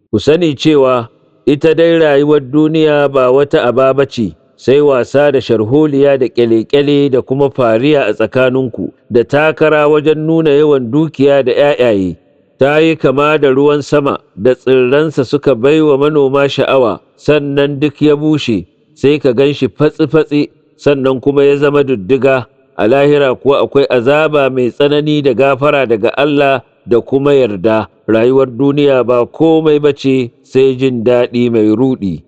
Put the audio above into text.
ku sani cewa ita dai rayuwar duniya ba wata aba ba ce sai wasa da sharholiya da ƙyale-ƙyale da kuma fariya a tsakaninku da takara wajen nuna yawan dukiya da ‘ya'yaye ta yi kama da ruwan sama da tsirransa suka bai wa manoma sha'awa sannan duk ya bushe sai ka gan shi fatsi-fatsi sannan kuma ya zama duddiga a lahira kuwa akwai azaba mai tsanani da gafara daga Allah da kuma yarda rayuwar duniya ba komai bace sai jin daɗi mai ruɗi.